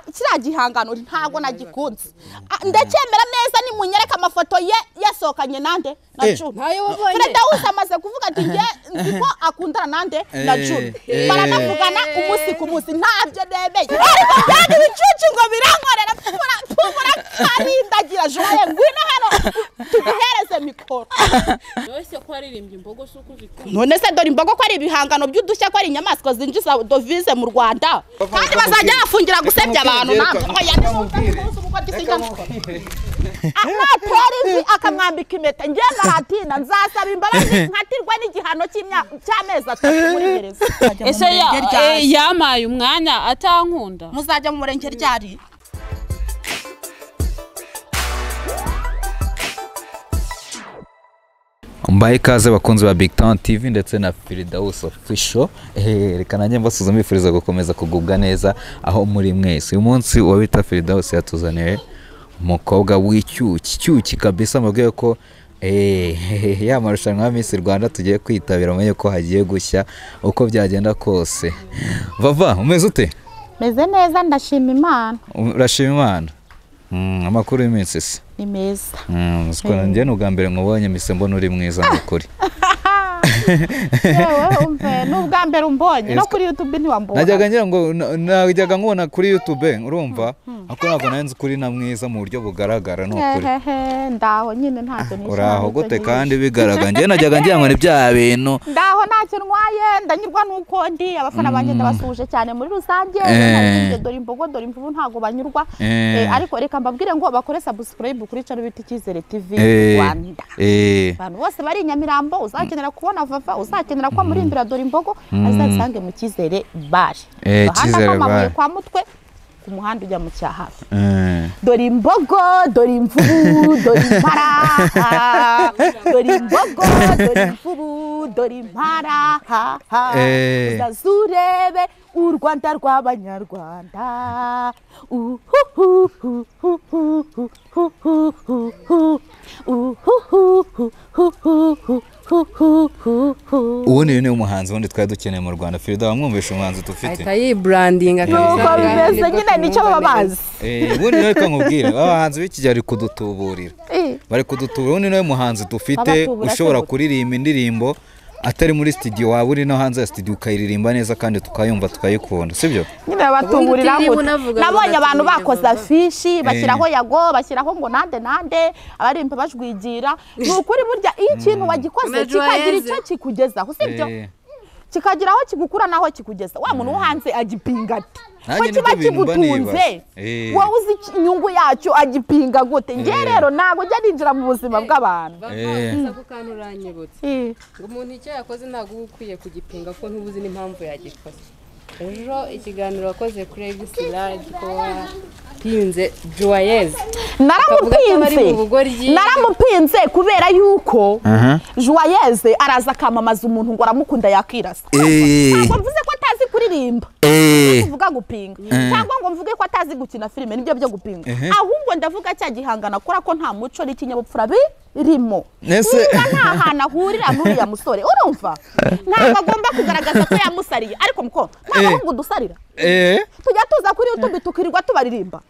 kiriya gihangano ntabwo nagikunze Ah, ndacyemera neza nimunyereka amafoto ye yasohokanye nande na Eh. june ntayo wabonye perezida wese amaze kuvuga ati nge nzi ko akundana nande na Eh, june eh. baranavugana umunsi ku munsi ntabyo nemeye ariko byari ibicucu ngo birankorera mpura mpura nkarindagira june ye ngwino hano tuguhereze mikoro wese ko waririmbye imbogo si uko uzikunda none se dore imbogo ko ari ibihangano by'udushya ko ari inyamaswa zinjiza dovize mu rwanda kandi bazajya bafungira gusebya abantu namwe oya nimwumve umunsi ubwo gisinga natera ivi akamwambika impeta njye naratinda nzasaba imbabazi nkatirwe n'igihano cy'imyaka cy'amezi atatu muri gereza ese ya- eh, yamaye umwanya atankunda muzajya mu murenge ryari mbahe ikaze bakunzi ba big town tv ndetse na firidawusi ofisho reka nanjye mbasuza mbifuriza gukomeza kugubwa neza aho muri mwese uyu munsi uwo bita firidawusi yatuzaniye umukobwa w'icyuki cyuki kabisa mubwiye ko eh, ya marushanwa ya Miss rwanda tugiye kwitabira mumenye ko hagiye gushya uko byagenda kose vava umeze ute meze neza ndashima imana urashima imana Mm, amakuru y'iminsi se ni meza Mm, siko nanjye ni ubwa mbere mubonye mise mbona uri mwiza ni ukuri yewe umve ni ubwa mbere umbonye no kuri yutube ntiwambona najyaga ngira ngo na- najyaga nkubona kuri youtube urumva ariko ntabwo nari nzi kuri na mwiza mu buryo bugaragara ni ukuri hehehe ndaho nyine ntacyo nishimira uraho nicyo gihe. gute kandi bigaragara njyewe najyaga ngira ngo ni bya bintu ndaho ntacyo ntwaye ndanyurwa n'uko ndi abafana banjye ndabasuhuje cyane muri rusange Eh. naririmbye dore imbogo dore imvubu ntabwo banyurwa Eh. Eh, ariko reka mbabwire ngo bakore subscribe kuri cano bita icyizere tv Eh, rwanda eh, abantu bose bari i nyamirambo uzakenera kubona vava uzakenera ko amurimbira dore imbogo azasange mu cyizere bare Eh, Agahanda Cyizere k'amabuye Bar. kwa mutwe ku muhanda ujya mu cyahafi eh. dore imbogo dore imvubu dore impara ah. dore imbogo dore imvubu dore impara ah, ah. Eh. uzaze urebe u rwanda rw'abanyarwanda ubu ni ni umuhanzi wundi twari dukeneye mu rwanda firida wamwumvisha umuhanzi dufite ahita yiburandinga nuko bimeze nyine nicyo baba bazi Eh, ubundi nawe reka nkubwire abahanzi b'iki gihe bari kudutuburira Eh. bari kudutura ubundi niwe muhanzi dufite Abatubura ushobora se- kuririmba indirimbo atari muri studio waba uri no hanze ya studio ukayiririmba neza kandi tukayumva tukayikunda sibyo nyine batungurira utiriwe gutya. unavuga ngo nabonye abantu natumiriye bakoze vuba. afishi bashyiraho yago bashyiraho ngo nande nande abaririmba bajwigira ni ukuri burya iyo ikintu wagikoze Ama kikagira joyeuse. icyo kikugezaho sibyo Eh. kikagira aho kigukura n'aho kikugeza wa muntu wo hanze agipinga ati Nanjye ko nibyo kiba bintu mba kigutunze nibaza. Eh. wowe uzi iki- inyungu yacyo agipinga gute ngewe Eh. rero ntabwo njya ninjira mu buzima bw'abantu bavanze ako kantu uranyibutse Eh. ngo umuntu icyo yakoze ntabwo uba ukwiye kugipinga ko ntubuzi n'impamvu yagikoze ejo ikiganiro wakoze kuri egisi radi ko wapinze juwayeze Akavuga ko bari naramupinze mu bugoryi. naramupinze kubera yuko Aha. juwayeze araza akamamaza umuntu ngo aramukunda yakirasa Eh. ntabwo mvuze ko atazi kuririmba Eh. kuvuga gupinga cyangwa ngo mvuge ko atazi gukina filime nibyo byo gupinga ahubwo ndavuga cya gihangano akora ko nta muco n'ikinyabupfura birimo Ese- niba nta hantu ahurira n'uriya musore urumva ntabwo agomba kugaragaza ko yamusariye ariko mukobwa nta Eh. bahungu dusarira Eh. tujya tuza kuri YouTube tukirirwa tubaririmba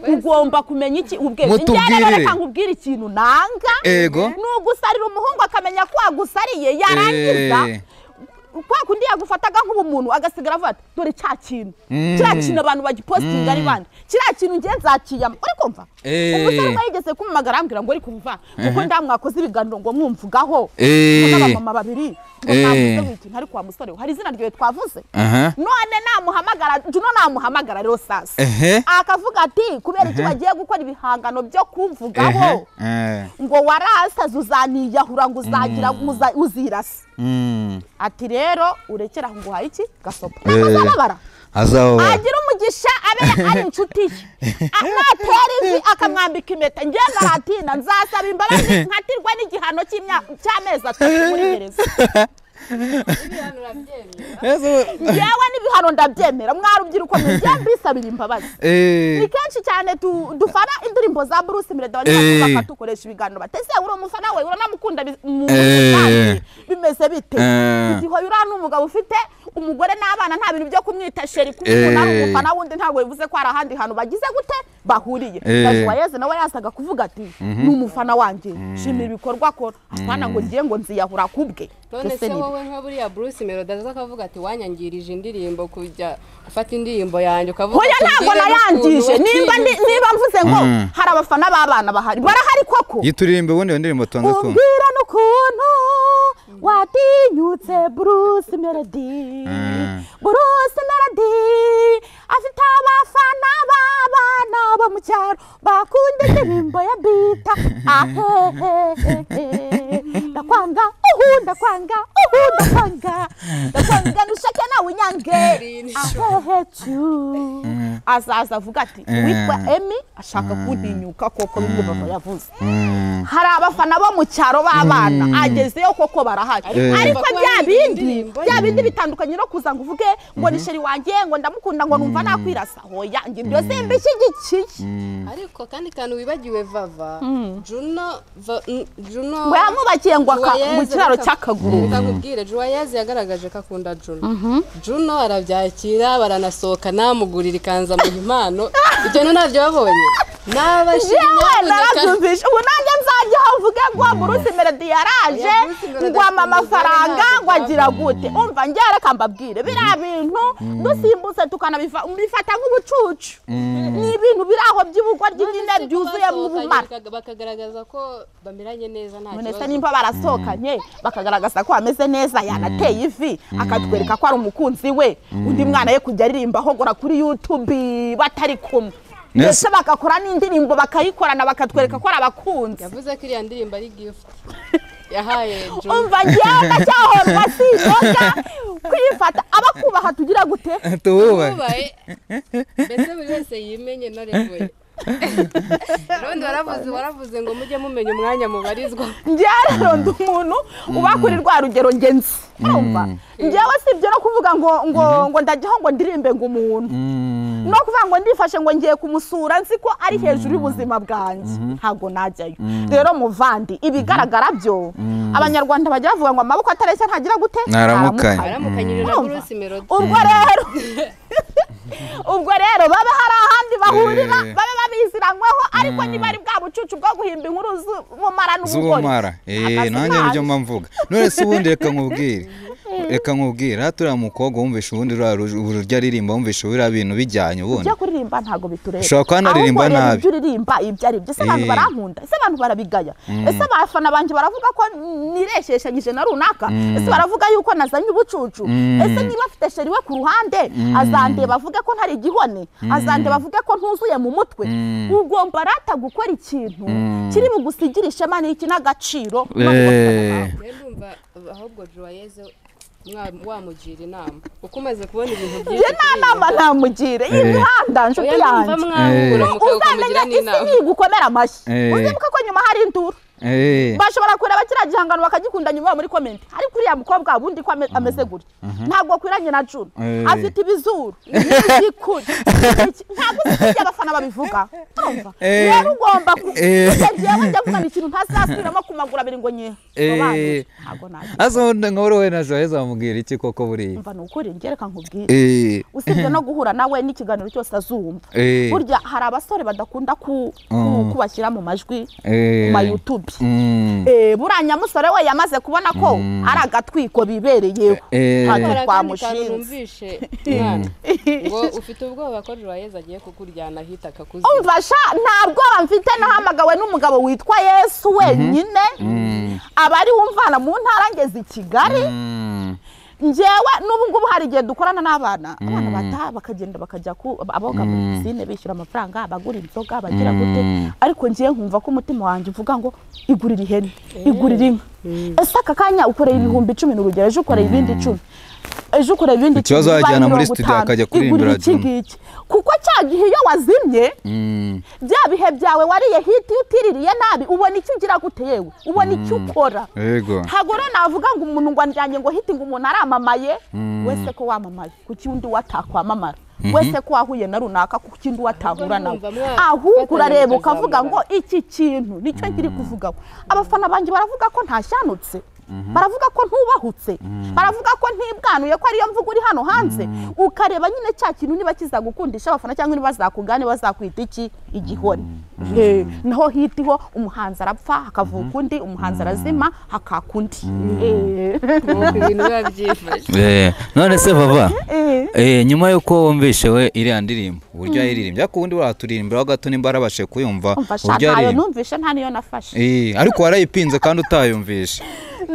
ugomba kumenya iki ubwenge Mutubwirire. njyewe reka nkubwire ikintu nanga Ego. ni ugusarira umuhungu akamenya ko agusariye yarangiza Eh. kwa kundi yagufataga nk'ubumuntu agasigara avuga ati dore cya kintu kiriya kintu abantu bagipositinga ari bande kiriya kintu ngiye nzakiyama uri kumva Eh. umusore umwe yigeze kumumagara arambwira ngo uri kumva kuko ndaha mwakoze ibiganiro ngo mwumvugaho Eh. n'abamama babiri ngo Eh. mwavuze wikintu ariko wa musore we, hari izina ryawe twavuze Aha. none namuhamagara juno namuhamagara rero sasa Ehe. akavuga ati kubera iki bagiye gukora ibihangano byo kumvugaho Ehe. Eh. ngo warasaze uzaniyahura ngo uzagira muza- uzirasa Mm. ati rero urekera aho ngo uhaye iki gasopo Eh. azababara Azababara. agira umugisha abe ari inshuti ye A- natera ivi akamwambika impeta njye naratinda nzasaba imbabazi nkatirwe n'igihano cy'imyaka cy'amezi atatu muri gereza hano urabyemera yewe n'ibihano ndabyemera mwarubyiruko mujye mbisabira imbabazi ni kenshi cyane tu- dufana indirimbo za bruce mireda Eh. banyarwanda dukoresha ibiganiro bateze uri umufana we uranamukunda bi- mu- Eh. kandi bimeze bite Eh. igihe uri hano umugabo ufite umugore n'abana nta bintu byo kumwita sheri kumukunda ari Eh. umufana wundi ntabwo bivuze ko hari ahandi hantu bagize gute bahuriye Eh. gashuwayeze nawe yasaga kuvuga ati ni umufana wanjye shimira ibikorwa akora atwana ngo ngiye ngo nziyahura kubwe none Ese se ni byo. wowe nka buriya bruce melody aza akavuga ati wanyangirije indirimbo kujya gufata indirimbo yanjye ukavuga hoya uti, ntabwo "Mbwire nayangije n'ukuntu nimba ndi- wakirinze." niba mvuze ngo hari abafana b'abana bahari barahari koko yituririmbe ubundi iyo ndirimbo tubanza kumva umbwira n'ukuntu watinyutse bruce melody Mm. bruce melody afite abafana b'abana bo mu cyaro bakunda indirimbo ya bita ahehehehe ndakwanga uhu ndakwanga uhu ndakwanga ndakwanga nushake nawe unyange ahehecu azaza avuga ati witwa emi ashaka kuntinyuka koko bimwe baba yavuze Mm. hari abafana bo mu cyaro b'abana agezeyo koko barahari Eh. ariko Bakora bya n'indi bindi ndirimbo bya bindi bitandukanye no kuza ngo uvuge ngo ni sheri wanjye ngo ndamukunda ngo numva nakwirasa hoya ngo ibyo simbishyigikiye ariko kandi kantu wibagiwe vava juno va- n- juno ngo yamubakiye ngo aka- Joyeuse mu kiraro reka- cy'akaguru reka nkubwire juwayeze yagaragaje ko akunda juno juno arabyakira baranasohoka namugurira ikanzu amuha impano ibyo ntabyo ntabyabonye jewe n'abashinzwe narabyumvishe ubu nanjye nzajyaho mvuge ngo bruce melody yaraje Oya, Bruce Melody ngo ama afite amafaranga umugore ngo agira gute umva njye reka mbabwire biriya bintu dusimbutse tukanabifata nk'ubucucu ni ibintu biri aho by'ubugwa ry'ingine byuzuyemo ubumara bakagaragaza ko bameranye neza nta munese kibazo nimba barasohokanye bakagaragaza ko ameze neza yanateye ivi akatwereka ko ari umukunzi we undi mwana ye kujya aririmbaho gora kuri youtube batari kumwe Yes. ndetse bagakora n'indirimbo bakayikorana bakatwereka ko ari abakunzi yavuze ko iriya ndirimbo ari gift yahaye juno umva ngewe ndacyahorwa si inzoga kwifata abakubaha tugira gute tububahe bubaye mbese buri wese yimenye ntaregoye none waravuze waravuze ngo mujye mumenya umwanya mubarizwa ngewe rero ndi umuntu uba kuri rwa rugero ngenzi urumva ngewe si ibyo no kuvuga ngo ngo ngo ndajyaho ngo ndirimbe ngo umuntu Mm. no kuvuga ngo ndifashe ngo ngiye kumusura nzi ko ari hejuru y'ubuzima bwanjye ntabwo najyayo rero muvandi ibigaragara byo abanyarwanda bajya bavuga ngo amaboko atareshya ntagira gute Ntaramukanya. aramukanyije na bruce melody ubwo rero ubwo rero baba hari ahandi bahurira Eh. babe babiziranyweho ariko niba ari bwa bucucu bwo guhimba inkuru z'ubumara n'ubugore z'ubumara eh Akazi nanjye nibyo kanyu. mba mvuga none se ubundi reka nkubwire reka nkubwire hariya turiya mukobwa wumvisha ubundi ruriya ru- ururya aririmba wumvisha biriya bintu bijyanye ubundi ibyo kuririmba ntabwo bitureba Ushobora kuba naririmba Ahubwo reba nabi. ibyo uririmba ibyo ari byo ese abantu Eh. barankunda ese abantu barabigaya ese abafana banjye baravuga ko nireshyeshanyije na runaka ese baravuga yuko nazanye ubucucu ese niba afite sheri we ku ruhande azandeba avuge ko ntari igihone azandeba avuge ko ntuzuye mu mutwe ugomba rata gukora ikintu kiri bugusigire ishema n'iki n'agaciro no mu Eh. mafaranga. rero ndumva ahubwo joyeze mwa- wamugira inama kuko umaze kubona ibintu iyo byinshi nta nama namugire iyi Eh. mihanda nshuti yanjye mwahura ukamugira uzamenya isi n'inama ntigukomera amashyi Eh. uzibuke ko nyuma hari induru eh bashobora kureba kiriya gihangano bakagikunda nyuma yo muri komenti ariko uriya mukobwa wundi ko ame- ameze gutya ntabwo akwiranye na juna Eh. afite ibizuru n'ibikuri ntabwo uzi ibyo abafana babivuga urumva Eh. rero ugomba ku- Eh. kujya njyewe njya mvuga ngo ikintu ntazasubiramo ku maguru abiri ngo nye Eh. Sobanura. ntabwo nagira azo nka wowe na Joyeux wamubwira iki koko buriya mva ni ukuri ngereka nkubwire eh usibye no guhura nawe n'ikiganiro cyose azumva eh burya hari abasore badakunda ku- ku- Mm. kubashyira mu majwi eh ku ma youtube Mm. Eh, buriya nyamusore we yamaze kubona ko ari agatwiko bibereyeho Eh. ntacyo hari akandi kantu twamushinze numvishe mwana ngo ufite ubwoba ko joyeze agiye kukuryana ahita akakuziba umva sha ntabwo mfite nahamagawe n'umugabo witwa yesu wenyine aba ari wumvana mu ntara ngeze i kigali Mm. ngewe n'ubu ngubu hari igihe dukorana n'abana abana bataha bakagenda bakajya ku aboga muri pisine bishyura amafaranga bagura inzoga bagira gute ariko ngewe nkumva ko umutima wanjye uvuga ngo igurira ihene igurira inka ese aka kanya ukoreye ibihumbi icumi ni urugero ejo ukoreye ibindi icumi ejo ukoreye ibindi Ikibazo bibaye wajyana muri mirongo studio itanu. akajya kuririmbira igurira iki Juma. ngiki kuko cya gihe iyo wazimye watumye bya bihe byawe wariye hiti utiririye nabi ubona icyo ugira gute yewe ubona icyo ukora yego ntabwo rero navuga ngo umuntu ngo anjyanye ngo hiti ngo umuntu aramamaye wese ko wamamaye kuki undi watakwamamara wese ko wahuye na runaka kuki undi watahura nawe Ubwo numva mwa- ahubwo urareba batangiye ukavuga ngo kuzamurana. iki kintu nicyo nkiri kuvugaho abafana banjye baravuga ko ntashanutse baravuga ko ntubahutse baravuga ko ntibwanuye ko ariyo mvugo uri hano hanze ukareba nyine cya kintu niba kizagukundisha abafana cyangwa niba zakugane bazakwita iki igihori Eh, naho hitiho umuhanzi arapfa hakavuka undi umuhanzi arazima hakaka undi Eh. nuko ibintu biba byifashe Eh, none se baba Eh. eh, nyuma y'uko wumvishe we iriya ndirimbo uburyo yayiririmbye ariko ubundi waraturirimba gato nimba warabashe kuyumva umva sha uburyo ntayo yayiririmba numvishe nta niyo nafashe Eh, ariko warayipinze kandi utayumvishe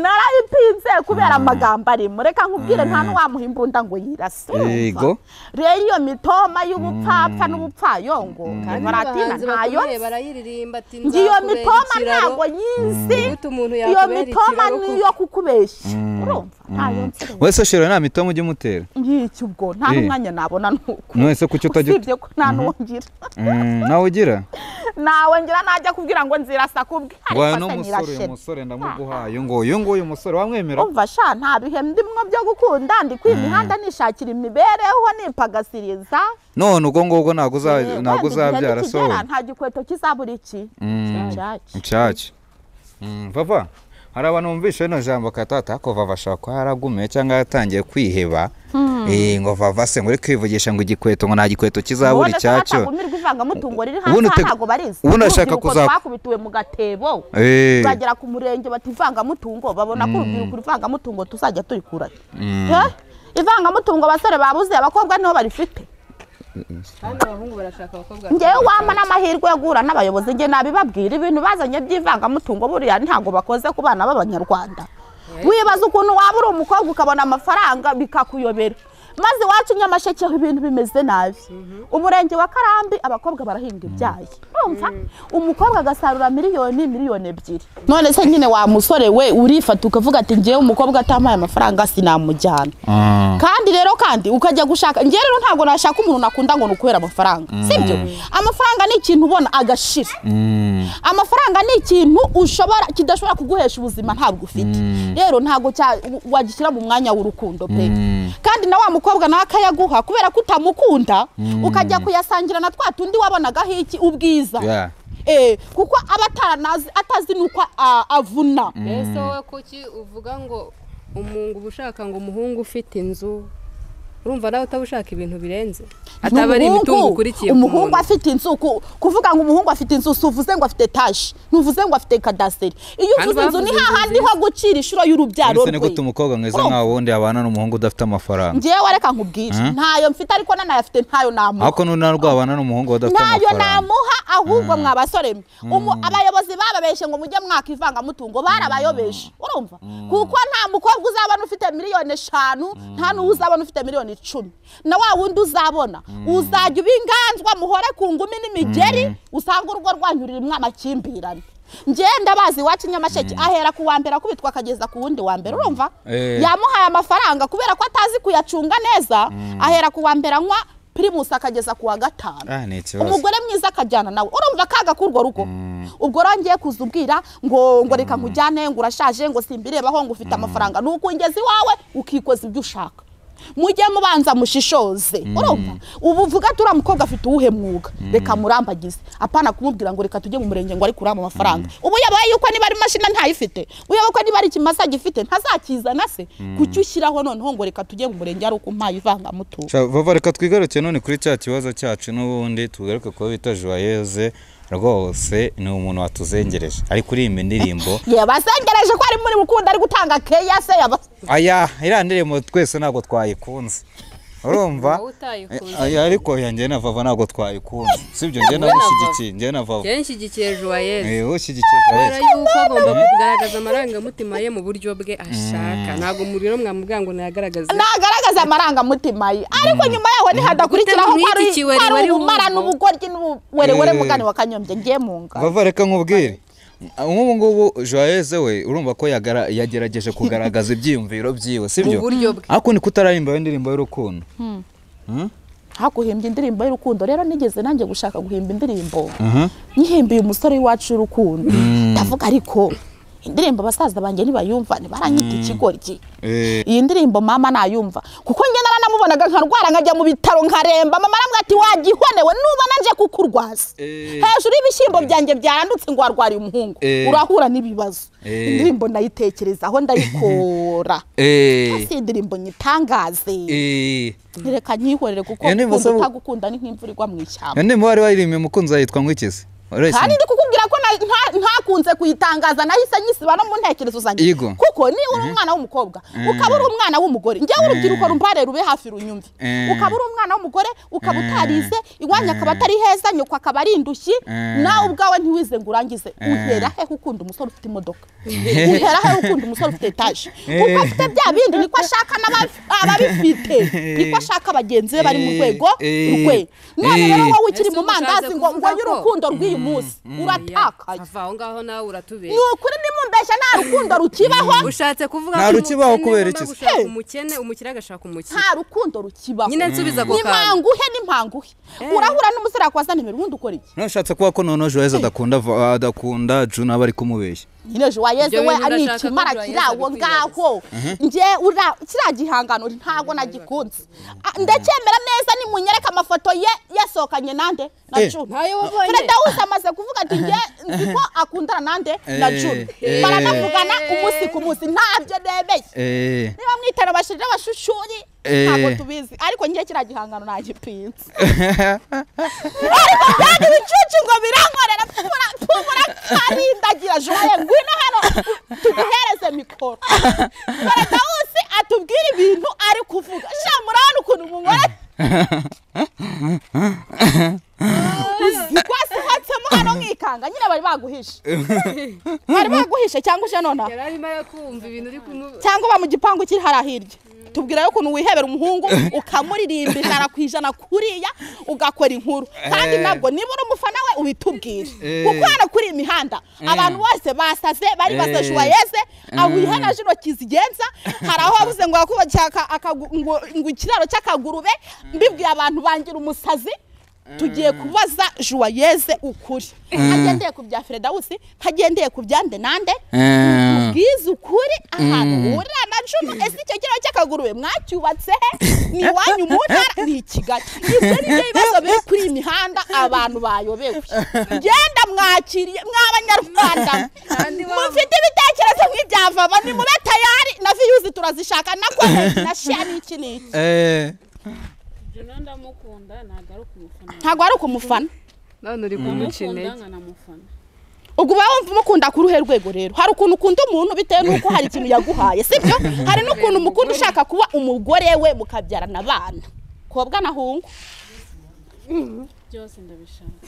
narayipinze kubera amagambo arimo reka nkubwire nta n'uwamuha imbunda ngo yirase Yego. urumva? rero iyo mitoma y'ubupfapfa n'ubupfayongo kandi baratina abahanzi ntayo bakomeye barayiririmba ati nzi iyo nzakubera mitoma ikiraro ntabwo yizi gute umuntu iyo yakubera mitoma ikiraro ni kuko- iyo kukubeshya urumva ntayo nzi rero. wese shero nta mitoma ujya umutera nk'iki ubwo nta Eh. n'umwanya nabona nuko none se kuki utajya usibye ko nta n'uwongira Mm, nawe ugira nawe ngira najya kubwira ngo nzirasa kubwe wayo ariko se n'umusore uyu nyirashema musore ndamuguhaye ngo uyu nguyu umusore wamwemera umva sha nta bihe ndimwo byo gukunda ndi kwimihanda nishakira imibereho nipagasiriza none ubwo ngubwo ntabwo uza- Eh, ntabwo wenda igihe uzabyara nikigera, sohowe nta gikweto kizabura iki Cyaki. nshyashya vava hari abantu bumvisha rino jambo katata ko vava ashobora kuba yaragumiye cyangwa yaratangiye kwiheba Eh, ngo vava se ngo uri kwivugisha ngo igikweto ngo nta gikweto kizabura Ubundi se icyacyo batagumirwa ivangamutungo riri Ubundi hanze aha uteg- ntabwo barizi ubundi ashaka Urubyiruko kuza- twakubitiwe mu gatebo Eh, bagera ku murenge bati ivangamutungo babona ko urubyiruko ivangamutungo tuzajya turikura ivangamutungo abasore babuze abakobwa niho barifite kandi abahungu barashaka abakobwa ngewe wama n'amahirwe yo guhura n'abayobozi nge nabibabwira ibintu bazanye by'ivangamutungo buriya ntabwo bakoze ku bana b'abanyarwanda wibaza ukuntu waba uri umukobwa ukabona amafaranga bikakuyobera maze iwacu nyamasheke ibintu bimeze nabi umurenge wa karambi abakobwa barahinga ibyayi urumva umukobwa agasarura miliyoni miliyoni ebyiri none se nyine wa musore we urifata ukavuga ati ngewe umukobwa atampaye amafaranga sinamujyana mm, kandi rero kandi ukajya gushaka njye rero ntabwo nashaka umuntu nakunda ngo nukwera amafaranga sibyo amafaranga ni ikintu ubona agashira mm, amafaranga ni ikintu ushobora kidashobora kuguhesha ubuzima ntabwo ufite rero ntabwo cya- wagishyira mu mwanya w'urukundo pe Mm. kandi na wa mukobwa nawe akayaguha kubera ko utamukunda ukajya kuyasangira na twa tundi wabonagaho iki ubwiza yeah. Eh, kuko aba ataranazi atazi n'uko ah, avuna mbese wowe kuki uvuga ngo umungu uba ushaka ngo umuhungu ufite inzu urumva nawe utaba ushaka ibintu birenze ataba ari Umuhungu- imitungo ukurikiye ku umuhungu muntu afite inzu ku- kuvuga ngo umuhungu afite inzu si uvuze ngo afite etaje ntuvuze ngo afite kadasiteri iyo Kandi uvuze inzu ni bavuze hahandi ho gucira inshuro y'urubyaro Ese rwe ni gute umukobwa mwiza Urumva? nkawe wundi abana n'umuhungu udafite amafaranga ngewe reka nkubwire ntayo mfite ariko nanayafite ntayo namuha ariko n'undi narwo abana n'umuhungu badafite ntayo amafaranga namuha ahubwo mwa basore mwe Umu- abayobozi bababeshe ngo mujye mwaka ivangamutungo barabayobeshe urumva kuko nta mukobwa uzabona ufite miliyoni eshanu nta n'uwo uzabona ufite miliyoni icumi na wa wundi uzabona uzajya uba inganzwa muhore ku ngumi n'imigeri usanga urugo rwanyu rurimo amakimbirane njyewe ndabazi iwacu nyamasheke ahera ku wa mbere akubitwa akageza ku wundi wa mbere urumva Eh. yamuhaye amafaranga kubera ko atazi kuyacunga neza ahera ku wa mbere anywa pirimusi akageza ku wa gatanu Ah, ni ikibazo umugore mwiza akajyana nawe urumva kaga k'urwo rugo ubwo rongeye kuza ubwira ngo ngo reka nkujyane ngo urashaje ngo simbirebaho ngo ufite amafaranga ni ukungeza iwawe ukikoza ibyo ushaka mujye mubanza mushishoze urumva ubu uvuga ati uriya mukobwa afite uwuhe mwuga reka murambagize apana kumubwira ngo reka tujye mu murenge ngo ariko uriya amafaranga ubu yabaye yuko niba ari mashini ntayifite uyoba ko niba ari ikimasa gifite ntazakizana se kuki ushyiraho noneho ngo reka tujye mu murenge ari uko mpaye ivangamutungo Sha, Vava reka twigaruke none kuri cya kibazo cyacu n'ubundi tugaruke kuba bita Joyeuse rwose ni umuntu watuzengereje ari kuririmba indirimbo yabasengereje ko ari muri mukunda ari gutanga keya se yaba aya iriya ndirimbo twese ntabwo twayikunze urumva Wowe utayikunze. Aya, ariko ya njye na vava ntabwo twayikunze sibyo njye Wowe na Vava. namushyigikiye njye na vava kenshi igihe joyeze Eh, ushyigikiye kubera Joyeuse yuko agomba kugaragaza amarangamutima ye mu buryo bwe ashaka ntabwo muri rero mwamubwira ngo ntayagaragaze ntagaragaza amarangamutima ye ariko nyuma yaho ntihadakurikiraho ko ari Utamwita ikiweri ko ari wari ubumara wumva. n'ubugoryi n'ubuwerewere Eh. mugani wa kanyombye ngiye mu ngano vava reka nkubwire nk'ubu ngubu joyeuse we urumva ko yagara- yagerageje kugaragaza ibyiyumviro byiwe sibyo Mu buryo bwe. ariko ni kutararimba iyo ndirimbo y'urukundo haguhimbye indirimbo y'urukundo rero nigeze nanjye gushaka guhimba indirimbo nyihimbiye umusore w'iwacu w'urukundo ndavuga ariko indirimbo abasaza banjye ntibayumva ntibaranyita ikigoryi iyi ndirimbo mama nayumva kuko njye naranamubonaga nkarwara nkajya mu bitaro nkaremba mama aramubwira ati wagihonewe nubona nje kukurwaza hejuru y'ibishyimbo byanjye byarandutse ngo warwariye umuhungu Eh. urahura n'ibibazo Eh. indirimbo ndayitekerezaho ndayikora si indirimbo nyitangaze reka nyihorere kuko Iyo ndirimbo gukunda se- utagukunda ni nk'imvura igwa mu ishyamba none muba wari waririmbye umukunzi wawe yitwa ngwikeze Urayise- kandi ndi kukubwira ko na- nta- ntakunze kuyitangaza nahise nyisiba no mu ntekerezo zanjye Yego. kuko ni uri umwana w'umukobwa ukaba uri umwana w'umugore njyewe urubyiruko rumpare rube hafi runyumve Mm. ukaba uri umwana w'umugore ukaba Mm. utarize iwanyu akaba Mm. atari heza nyoko akaba ari indushyi Mm. nawe ubwawe ntiwize ngo urangize uhera hehe ukunda umusore ufite imodoka uhera hehe ukunda umusore ufite etaje kuko afite bya bindi niko ashaka n'aba- ababifite niko ashaka bagenzi be bari mu rwego Eh. rwe none rero Eh. wowe ukiri Ese mu mandazi umushatse ngo ngo kuvuga uyu ko- rukundo rw'uyu munsi uratakaye ava aho ngaho nawe uratubera ni ukuri nimumbeshya nta rukundo rukibaho ushatse kuvuga Nta ko rukibaho umukene kubera agomba iki se? gushaka Hey. umukene umukire agashaka umukire nta rukundo rukibaho nyine nsubiza ako kantu nimpanguhe nimpanguhe urahura n'umusore wakoza nimero ubundi ukora iki ntushatse kuba ko noneho joyce adakunda vo- adakunda juna aba ari kumubeshya nyine ejo wayeze Ibyo we bintu ndashaka anikimara ko kirawo Joyce ngaho nge ura- kiriya gihangano ntabwo nagikunze Ah, ndacyemera neza nimunyereka amafoto ye yasohokanye nande na Eh. juna ntayo wabonye fredawusi amaze kuvuga ati nge nzi ko akundana nande na Eh. juna Eh. baranavugana umunsi ku munsi ntabyo nemeye Eh, niba mwitana abashiri n'abashushuri Eh. ntabwo tubizi ariko njye kiriya gihangano nagipinze ariko kandi ibicucu ngo birankorera pfura pfura karindagira joye ngwino hano tuguhereze mikoro baradawusi atubwire ibintu ari kuvuga sha murabona ukuntu umugore rwasihatsemo hano nkikanga nyine bari baguhishe bari baguhishe cyangwa uje nonaha yari arimo kumva ibintu uri kumu cyangwa uba mu gipangu kiri hariya hirya tubwirayo ukuntu wihebera umuhungu ukamuririmba ijana ku ijana kuriya ugakora inkuru kandi Eh. nabwo niba uri umufana we ubitubwire Eh. kuko hano kuri iyi mihanda abantu bose basaze bari baze Eh. juwayeze aho ihanaje intoki zigenza hari aho wabuze ngo wakubakira aka- akagu- ngo- ngo ikiraro cy'akagurube mbibwiye abantu bangira umusazi tugiye kubaza juwayeze ukuri ntagendeye ku bya feredawusi ntagendeye ku bya ndenande eh, bwiza ukuri ahantu hurira na cumi ese icyo kiraro cy'akagurube mwacyubatse he ni iwanyu mu ntara ni i kigali ibyo ni byo bibazo biri kuri iyi mihanda abantu bayobewe genda mwakiriye mw'abanyarwanda Kandi wa- mufite ibitekerezo nk'ibyavaba ni mube tayari na viyuzi turazishaka na komenti na sheya n'iki n'iki eh. juna ndamukunda ntabwo ari ukumufana ntabwo ari ukumufana none uri kumuca ndamukunda intege nkanamufana ubwo uba wumva umukunda ku ruhe rwego rero hari ukuntu ukunda umuntu bitewe n'uko hari ikintu yaguhaye sibyo hari n'ukuntu umukunda ushaka kuba umugore we mukabyarana abana kobwa na hungu byose ndabishaka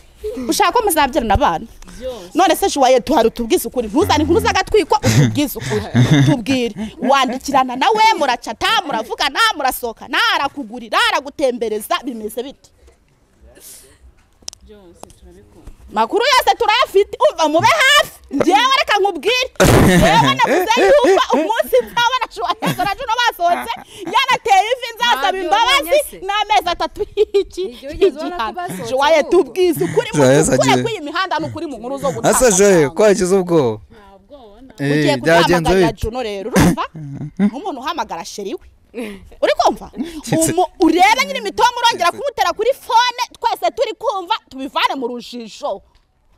ushaka ko muzabyarana abana byose none se juwaye tuhari utubwize ukuri ntuzane inkuru z'agatwiko utubwize ukuri tubwire wandikirana nawe muracata muravugana murasohokana arakugurira aragutembereza bimeze bite byose turabikunda makuru yose turayafite umva mube hafi ngewe reka nkubwire ngewe navuze yuko umunsi nzabona shuwahezo na juno basohotse yanateye ivi nzasaba Ntabyo imbabazi wabonye se? n'amezi atatu y'iki Igihe ugeze ubona ko basohotse juwaye ahubwo. tubwize ukuri mu Joyeuse by'ukuri agiye- kw'iyi mihanda ni ukuri mu nkuru zo gutanga asa joye kwagize ubwoba nta bwoba nta Eh, ugiye byagenze kuzahamagarira bite juno rero urumva nk'umuntu uhamagara sheri we uri kumva Umu- urebe nyine imitomu urongera kumutera kuri fone twese turi kumva tubivane mu rujijo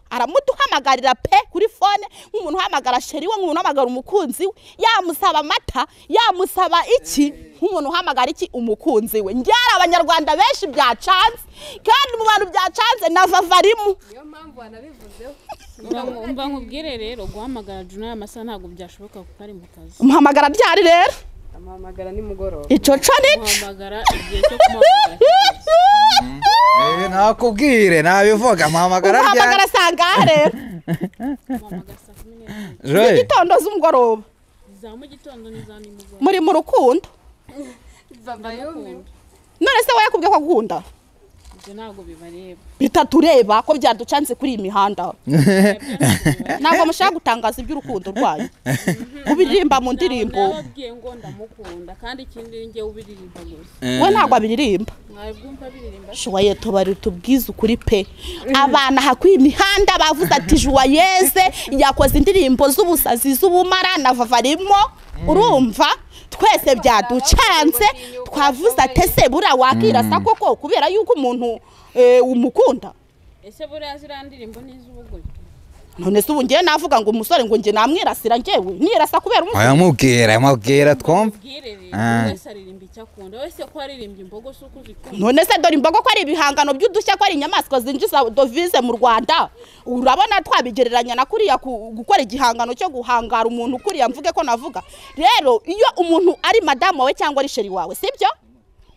aramuduhamagarira pe kuri fone nk'umuntu uhamagara sheri we nk'umuntu uhamagara umukunzi we yamusaba amata yamusaba iki nk'umuntu uhamagara iki umukunzi we njyara abanyarwanda benshi byacanze kandi mu bantu byacanze na vavarimo niyo mpamvu wanabivuzeho Mba- mba nkubwire rero guhamagara juna aya masaha ntabwo byashoboka kuko ari mu kazi muhamagara ryari rero amuhamagara nimugoroba ico co nico guhamagara igihe cyo kumuhamagara kigeze. Eh, nakubwire nabivuga mpamagara uhamagara ryari sangahe rero muhamagara saa kumi n'ebyiri joye gitondo z'umugoroba za mu gitondo n'iza nimugoroba muri mu rukundo ndamukunda none se wowe yakubwiye ko agukunda ibyo ntabwo bibareba bitatureba ko byaducanze kuri iyi mihanda ntabwo mushaka gutangaza iby'urukundo rwayo ubiririmba mu ndirimbo narababwiye ngo ndamukunda kandi ikindi njye ubiririmba gusa we ntabwo abiririmba mwabwumva biririmba shuwaye tubari tubwize ukuri pe abana hakwiye imihanda bavuze ati juwayeze yakoze indirimbo z'ubusazi z'ubumara na vavarimo urumva twese byaducanze twavuze ati ese buriya wakirasa koko kubera yuko umuntu eh, umukunda ese buriya ziriya ndirimbo ni iz'ubugoryi none se ubu ngewe navuga ngo umusore ngo njye namwirasira ngewe nirasa kubera umusore aramubwira aramubwira twumva ubwire rero Ah. buri wese aririmba icyo akunda wese ko aririmba imbogo si uko uzikunda none se dore imbogo ko ari ibihangano by'udushya ko ari inyamaswa zinjiza dovize mu rwanda urabona twabigereranya na kuriya ku- gukora igihangano cyo guhangara umuntu kuriya mvuge ko navuga rero iyo umuntu ari madamu wawe cyangwa ari sheri wawe sibyo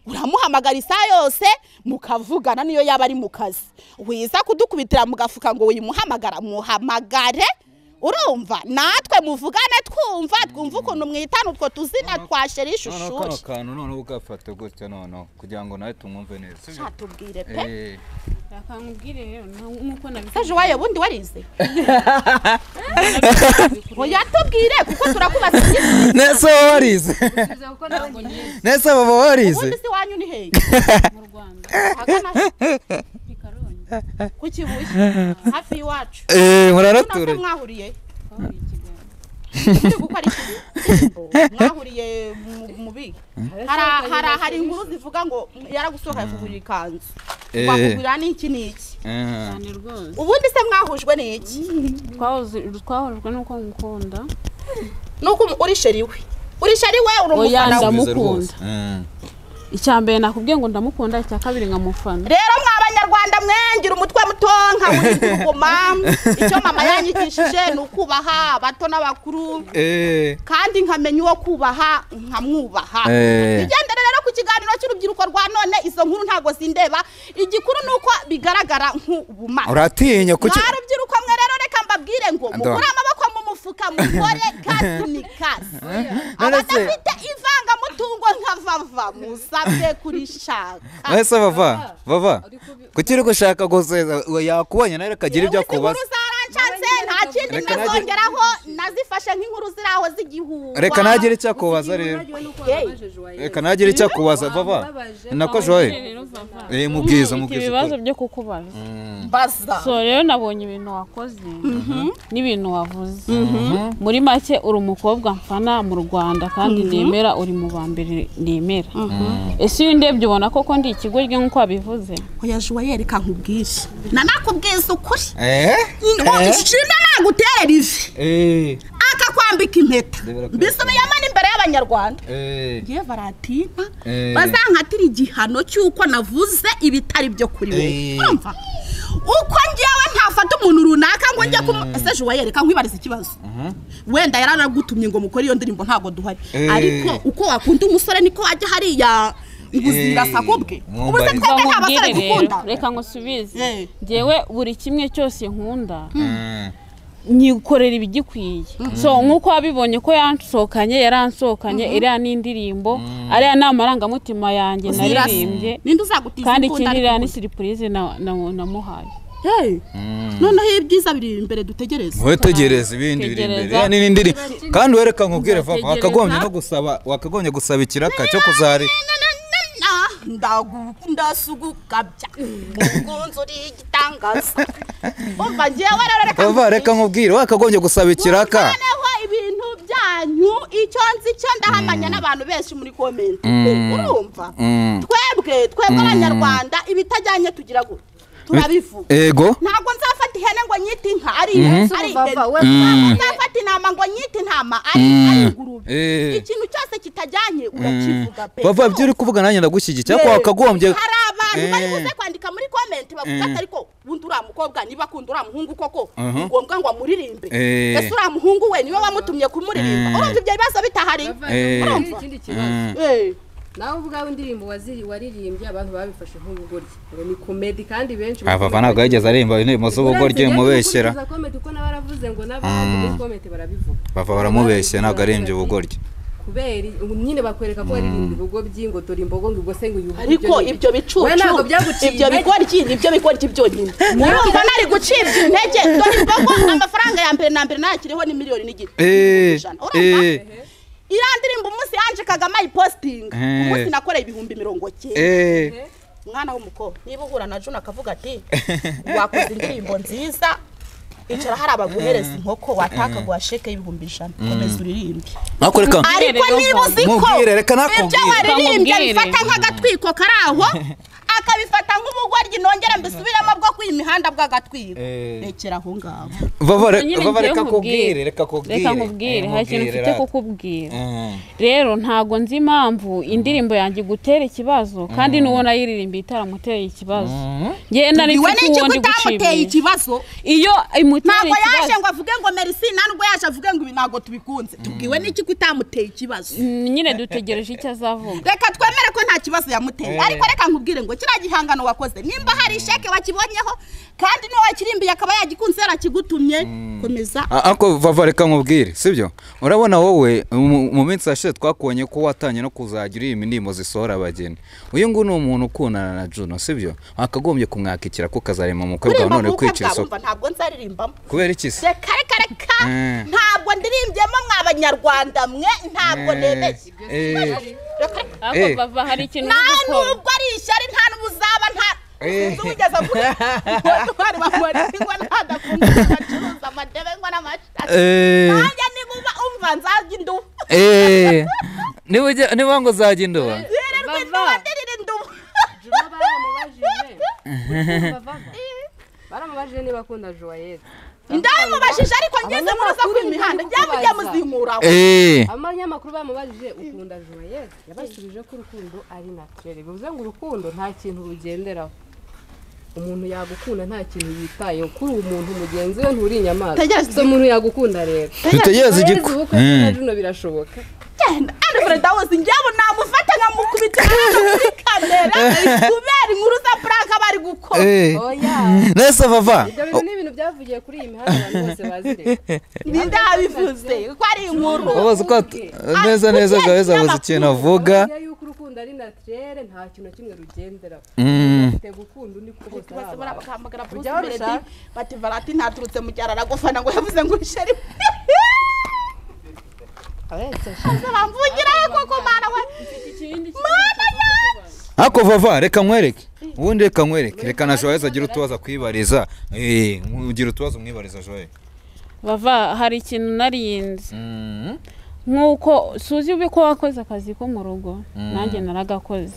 uramuhamagara isaha yose mukavugana niyo yaba ari mu kazi wiza kudukubitira mugafuka ngo wimuhamagara muhamagare urumva natwe muvugane twumva twumva ukuntu mwitana utwo tuzina twa sheri noneho kano shushushi kantu noneho ugafata gutya noneho kugira ngo nawe tumwumve neza sibyo? tubwire pe Eh, reka nkubwire rero na- nk'uko nabivuze Saje wayo bundi warize oya tubwire kuko turakubaza nese baba warize nese baba warize ubundi si wanyu ni hehe mu rwanda Ahagana pikaronyi ku kibuye hafi y'iwacu Eh, none muraraturanye mwahuriye twahuriye i kigali muri gukora iki mwahuriye mu- mu bihe Hari- hari hari inkuru zivuga ngo yaragusohoka yakugurira ikanzu Eh. wakugurira n'iki n'iki Eh, cyane rwose ubundi se mwahujwe n'iki Twahoze- twahujwe n'uko ngukunda nuko umu- uri sheri we uri sheri we uri Oya, umufana we bimeze rwose. ndamukunda. Eh, icya mbere nakubwiye ngo ndamukunda icya kabiri nkamufana rero mwa banyarwanda mwengira umutwe mutonka munyiguma icyo mama yanyigishije ni ukubaha abato n'abakuru eh, kandi nkamenya uwo kubaha nkamwubaha Eh. bigendere rero ku kiganiro cy'urubyiruko rwa none izo nkuru ntabwo zindeba igikuru ni uko bigaragara nk'ubumara uratinya kuki mwa rubyiruko mwe rero reka mbabwire ngo mugure amaboko mu mufuka mukore kasi ni kasi abadafite ivangamutungo nka vava musabwe kurishaka wese bava bava kuki uri gushaka guseza yakubonye nawe akagira ibyo akubaza inkuru zaranshatse nta kindi Reka najye- nazongeraho nazifashe nk'inkuru ziri aho z'igihuha reka ntagire icyo akubaza rero reka ntagire icyo akubaza bava ni nako joye rero vava eh mubwiza mfite mubwiza ibibazo ukuri. byo kukubaza mbaza so rero nabonye ibintu wakoze n'ibintu wavuze muri make uri umukobwa mfana mu rwanda kandi nemera uri mu ba mbere nemera ese iyo ndebye ubona koko ndi ikigoryi nk'uko wabivuze oya juwa yereka nkubwije nanakubwiza ukuri eh shima naguterera ivi eh akakwambika impeta mbisubiyemo n'imbere y'abanyarwanda eh ngiye baratina Eh. bazankatira igihano cy'uko navuze ibitari byo kuri Eh. wowe urumva uko ngewe ntafata umuntu runaka ngo njye kumu ese juwa yereka nkwibariza ikibazo wenda yararagutumye ngo mukore iyo ndirimbo ntabwo duhari Eh. ariko uko wakunda umusore niko wajya hariya ubuzirasako bwe Eh, ubu se mwumva twebwe nta nkubwire basore rero dukunda reka ngusubize Eh. ngewe buri kimwe cyose nkunda Eh, nyikorera ibigikwiye so nk'uko wabibonye ko yansohokanye yaransohokanye iriya ni indirimbo ariya ni amarangamutima yanjye Uzirasa. naririmbye ninde uzagutiza kandi imbunda ikindi iriya ni ariko- siripurize na- na- namuhaye Hey, noneho ibyiza biri imbere dutegereze wetegereze ibindi biri imbere Tegereza. Ya, ni n'indi kandi wereka nkubwire vava Uzategereza. wakagombye no gusaba wakagombye gusaba ikiraka cyo kuzari ndasugukabya ngunzuri igitangaza umva ngewe rero reka vava reka nkubwire wakagombye gusaba ikiraka noneho ibintu byanyu icyo nzi cyo ndahamanya n'abantu benshi muri komenti urumva Mm. twebwe twebwe abanyarwanda ibitajyanye tugira gutya turabivuga ego ntabwo nzafata ihene ngo nyite inka ari ihene ari ihene Bava we ntabwo nzafata intama ngo nyite intama ari ari ingurube Eh. ikintu cyose kitajyanye urakivuga pe bava ibyo uri kuvuga nanjye ndagushyigikira ko Eh, wakagombye hari abantu bari Eh. buze kwandika muri komenti bavuga ati ariko bundi uriya mukobwa niba akunda uriya muhungu koko ni ngombwa ngo amuririmbe Eh. ese uriya muhungu we niwe wamutumye kumuririmba Eh. urumva ibyo bibazo bitahari ikindi kibazo Eh. nawe ubwawe indirimbo waziri- waririmbye abantu babifashe nk'ubugoryi ngo ni komedi kandi benshi abava ntabwo yigeze aririmba indirimbo z'ubugoryi mubeshyera Uranze rero gukurikiza komedi uko nawe aravuze ngo n'abandi muri komedi barabivuga bava baramubeshya ntabwo ari ibyo ubugoryi kubera nyine bakwereka ko waririmba ibigo by'ingo dore imbogo ngo ubwo se ngo uyuhe ariko ibyo bicucu we ntabwo byaguciye ibyo bikora iki ibyo bikora iki byonyine urumva nari gucibwa intege dore imbogo amafaranga ya mbere na mbere nayakiriho ni miliyoni n'igice Eh, eh. urumva iriya ndirimbo umunsi yanjikaga mayipositinga Eh. umunsi nakoreye ibihumbi mirongo cyenda Eh, umwana w'umukobwa niba uhura na juna akavuga ati wakoze indirimbo nziza icara hari abaguhereza inkoko watakaguha sheke y'ibihumbi ijana komeza uririmbe ariko reka ariko niba uzi ko Mubwire, reka ibyo nakubwire. waririmbye Mubwire. abifata nk'agatwiko kari aho akabifata nk'ubugoryi nongera mbisubiramo bwo kwiha imihanda bw'agatwiko Eh. rekera aho ngaho Vava, re- Nyine Vava, ngiye reka nkubwire. kubwire reka kubwire reka nkubwire Eh, hari ikintu mubwire, mfite rata. kukubwira Mm. rero ntago nzi impamvu indirimbo yanjye igutera ikibazo kandi n'uwo nayiririmbiye itaramuteye ikibazo ngewe nari iwe mfite ni uwo iki ndi utamuteye gucibwa ikibazo iyo imutera ntabwo yaje ikibazo ngo avuge ngo merisi ntabwo yaje avuge ngo ibi ntabwo tubikunze tubwiwe n'iki ko utamuteye ikibazo Mm, nyine dutegereje icyo azavuga reka twemere ko nta kibazo yamuteye Eh. ariko reka nkubwire ngo kiriya gihangano wakoze nimba hari isheke wakibonyeho kandi n'uwakirimbiye akaba yagikunze yarakigutumye komeza A- Ariko Vava, reka nkubwire sibyo urabona wowe mu- mu minsi yashize twakubonye ko watangiye no kuzajya uririmba indirimbo zisohora abageni uyu nguyu ni umuntu ukundana na Juno sibyo akagombye kumwakikira ko kazarema mu bwawe kuririmba none mu bukwe kwica bwawe isoko umva ntabwo nzaririmbamo kubera iki se reka reka reka Eh. ntabwo ndirimbyemo mwa banyarwanda mwe ntabwo Eh, nemeye eh, Reka, reka. ariko Eh. bava hari ikintu uri nawe gukora nubwo ari ishyari nta n'ubu uzaba nta Eh. sinzi wigeze avuga bari bamuretse ngo ntadakunda bacuruza amadebe ngo n'amashati eh, nanjye niba uba umva nzarya indubu eh, niba ujya- niba ngo uzajya indoba yirirwa induba Bava. ndirira indubu Juma baramubajije Juma bava. baramubajije niba akunda joyeze ndabimubajije ariko ngeze Abanyamakuru muruza kuri ntibari imihanda kukubaza. njyewe mujye muzimura aho Eh, abanyamakuru bamubajije ukunda joyeze yabasubije ko urukundo ari naturere bivuze ngo urukundo nta kintu rugenderaho umuntu yagukunda nta kintu yitayeho kuri uwo muntu mugenzi we nturi inyamaswa Tegereza. so umuntu yagukunda rero dutegereze Joyeuse igiko ubukwe bwe na Mm. Juno birashoboka genda andi perezida wose njyewe namufata nkamukubita hano muri kamera kubera inkuru za pranka bari gukora Eh, oya nese Vava ibyo bintu ni ibintu byavugiye kuri iyi mihanda abantu bose bazireka ndabivuze ko ari inkuru wabaze uko at- neza neza gaheza abaze ikintu avuga Bamenya yuko urukundo ari naturere nta kintu na kimwe rugenderaho Mm. te gukunda undi kuko bose ari bose abantu. barabahamagara Bruce Ujya Melody, babishaka? bati varati ntaturutse mu cyaro aragufana ngo yavuze ngo ishari Abetse ashaka. maze bamvungirayo koko mana we mana yanjye ariko vava reka nkwereke ubundi reka nkwereke reka na joyeux agira utubazo akwibariza Eh, ugira utubazo umwibariza joyeux bava hari ikintu narinze nk'uko suzi ubi ko wakoze akazi ko mu rugo nanjye naragakoze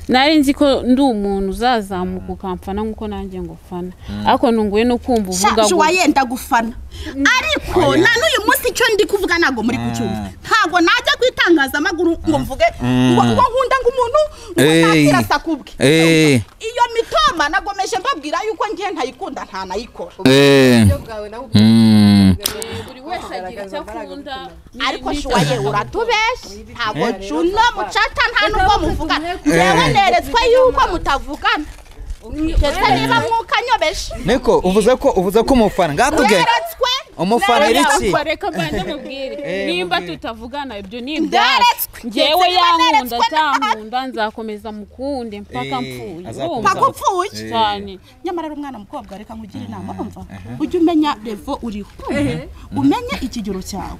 nari nzi ko ndi umuntu uzazamuka ukamfana nk'uko nanjye ngufana ariko nunguwe no kumva uvuga shaje gutya. uwayenda gufana ariko na n'uyu munsi icyo ndi kuvuga ntabwo muri kucyumva ntabwo najya ku itangazamakuru ngo mvuge ngo ngo nkunda ngo umuntu ngo Ey. ntakirasa ku bwe Ey. iyo mitoma nagomeje mbabwira yuko ngiye ntayikunda ntanayikora uburyo bwawe nawe ubwo buri wese agira icyo akunda ariko shuwaye uratubeshye ntabwo Eh. juno mucata nta nubwo muvugana yewe neretswe yuko mutavugana ndetse niba mwukanyobeje niko uvuze ko uvuze ko umufana ngakubwe neretswe umufana iri iki Reka- reka mbanze mubwire Eh, nimba mubwire. tutavugana ibyo ni Nderetswe. ibyacu ngewe Nderetswe, yankunda nderetswe, atankunda nzakomeza mukunde mpaka Eh, mpfuye azakumva. urumva? mpaka upfuye cyane nyamara ari umwana mukobwa reka nkugire inama urumva ujye umenya revo uriho umenye ikigero cyawe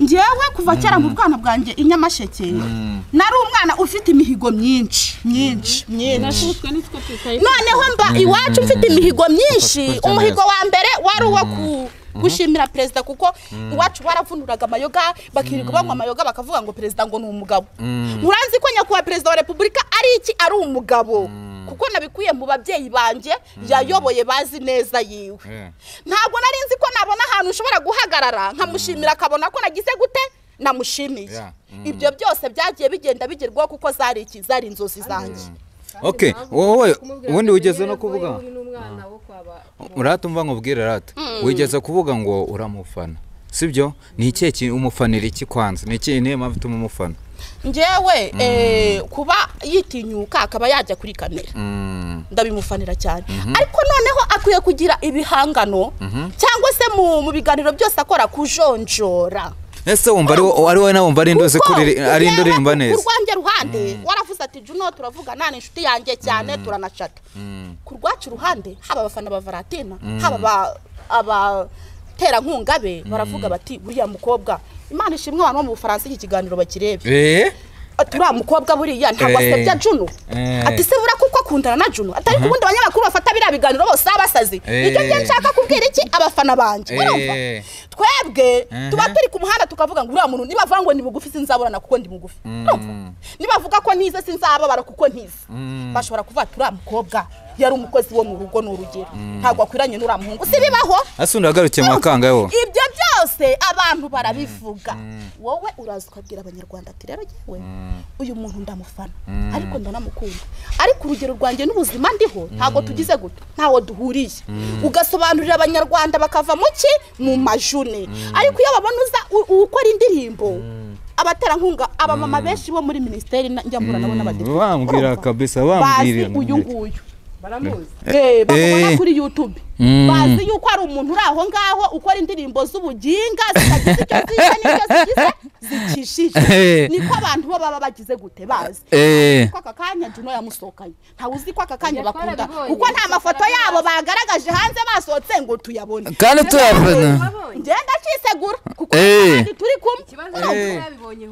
ngewe kuva kera mu bwana bwanjye i nyamasheke nari umwana ufite imihigo myinshi myinshi myinshi nashutswe nitwe tutayizi noneho mba iwacu mfite imihigo myinshi Ufashwe cyane. umuhigo wa mbere wari uwo ku- gushimira perezida kuko iwacu baravunuraga amayoga bakirirwa banywa amayoga bakavuga ngo perezida ngo ni umugabo muranzi ko nyakubahwa perezida wa repubulika ari iki ari umugabo kuko nabikuye mu babyeyi banjye yayoboye bazi neza yiwe Yeah. ntabwo nari nzi ko nabona ahantu ushobora guhagarara nkamushimira akabona ko nagize gute namushimiye Yeah. ibyo byose byagiye bigenda bigerwaho kuko zari iki zari inzozi zanjye ok wowe ubundi wigeze no kuvuga uratumva nkubwire rata wigeze kuvuga ngo uramufana sibyo ni ikihe kintu umufanira iki kwanza ni ikihe niyo mpamvu ituma umufana ngewe eh, kuba yitinyuka akaba yajya kuri kamera Mm. ndabimufanira cyane ariko noneho akwiye kugira ibihangano cyangwa se mu mu biganiro byose akora kujonjora ese wumva ari wo- ari wowe nawe wumva ari indozi ko riri- ari indirimba neza urwanjye ruhande waravuze ati juno turavugana ni inshuti yanjye cyane turanashaka ku rwacu ruhande haba abafana ba valentina haba aba- abaterankunga be baravuga bati buriya mukobwa imana ishimwe abantu bo mu bufaransa iki kiganiro bakirebe eee ati uriya mukobwa buriya ntabwo Eh. asebya juno Eh. ati se buriya kuko akundana na juno atari ku bundi abanyamakuru bafata biriya biganiro bose baba basazi Eh. nicyo gihe nshaka kubwira iki abafana banjye urumva? eee twebwe Mhm. tuba turi ku muhanda tukavuga ngo uriya muntu nibavuga ngo ni mugufi sinzaburana kuko ndi mugufi Urumva? nibavuga ko ntize sinzababara kuko ntize bashobora kuvuga ati uriya mukobwa yari umukozi wo mu rugo ni urugero ntabwo akwiranye n'uriya muhungu si bibaho hasi undi wagarukiye mu bakanga wo ibyo byose abantu barabivuga wowe uraza ukabwira abanyarwanda ati rero yewe uyu muntu ndamufana ariko ndanamukunda ariko urugero rwanjye n'ubuzima ndiho ntabwo tugize gutya ntawo duhuriye ugasobanurira abanyarwanda bakava mu ki mu majune ariko iyo babona uza u- ukora indirimbo abaterankunga abamama benshi bo muri minisiteri na- njyambura nabo n'abadepite bambwira urumva? kabisa bambwira bazi uyu nguyu baramuzi Eh, eh. bamubona kuri YouTube Mm. bazi yuko hari umuntu uri aho ngaho ukora indirimbo z'ubuginga zitagize icyo zize n'icyo zigize zikishije Eh. niko abantu bo baba bagize gute bazi eee ko aka kanya juno yamusohokanye ntawe uzi ko aka kanya Ibyo bakunda twarabibonye, kuko nta mafoto yabo bagaragaje hanze basohotse ngo tuyabone kandi tuyabona ngenda kisegura kuko Eh. kandi turi kumwe ikibazo urumva? ni uko yabibonye